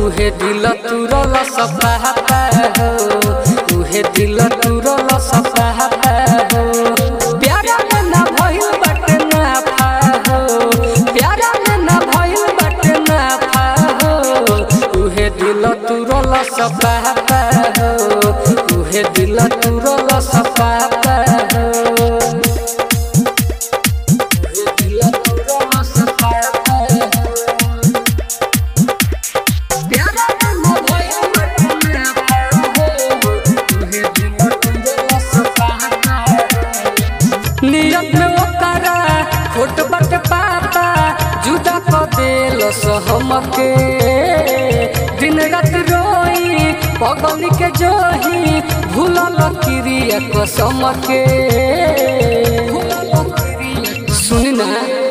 उहे दिल तुरल सपाहता हो उहे दिल तुरल सपाहता हो प्यारा में ना भइल बाटे नाफा हो प्यारा में ना भइल बाटे नाफा हो उहे दिल तुरल सपाहता हो उहे दिल तुरल सपाहता हो उहे दिल तुरल सपाहता हो प्यारा में ना भइल बाटे नाफा हो उहे दिल तुरल सपाहता हो नियत में ओकरा खोट बट पापा जुदा क देल सहमके दिन रात रोई पगली के जोही भूलल क्रिया कसम के सुन ना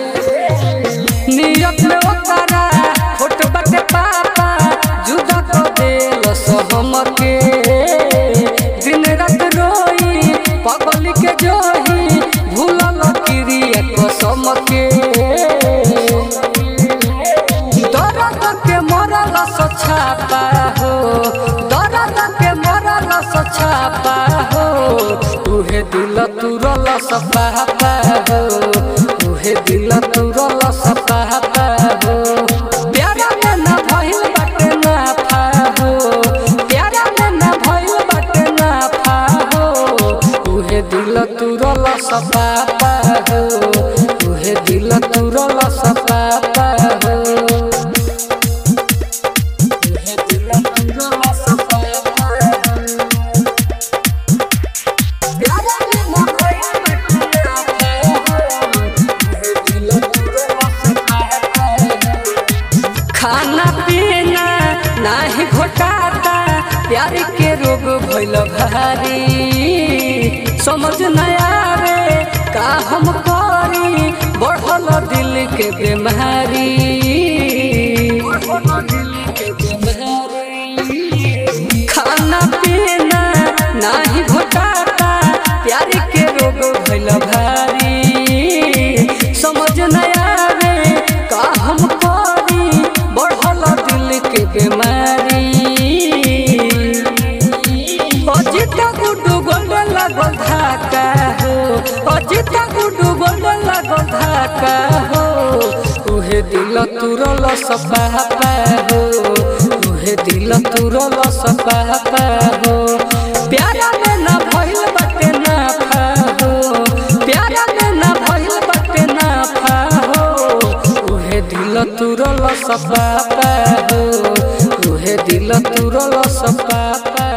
नियत में ओकरा खोट बट पापा जुदा क देल सहमके दिन रात रोई पगली के जोही भूलल क्रिया कसम के दर्द के मरल सछापा हो दर्द के मरल सछापा हो उहे दिल तुरल सपापा हो उहे दिल तुरल सपापा हो प्यारा में ना भइल बाटे नाफा हो प्यारा में ना भइल बाटे नाफा हो उहे दिल तुरल सपापा हो उहे दिल तुरल सपापा हो उहे दिल तुरल सपापा हो प्यारा में ना भइल बाटे नाफा हो उहे दिल तुरल सपापा हो खाना पीना नाही घोटाता प्यार के रोग भइल भारी समझ न आवे का हम करी बढ़ल दिल के बीमारी खाना पीना नाही घोटाता प्यार के रोग भइल भारी समझ न आवे का हम करी बढ़ल दिल के बीमारी अजित गुड्डू गोल्ड लागल धाका हो अजित गुड्डू गोल्ड लागल धाका हो उहे दिल तुरल सपापा हो उहे दिल तुरल सपापा हो प्यारा में ना भइल बाटे नाफा हो प्यारा में ना भइल बाटे नाफा हो उहे दिल तुरल सपापा हो उहे दिल तुरल सपापा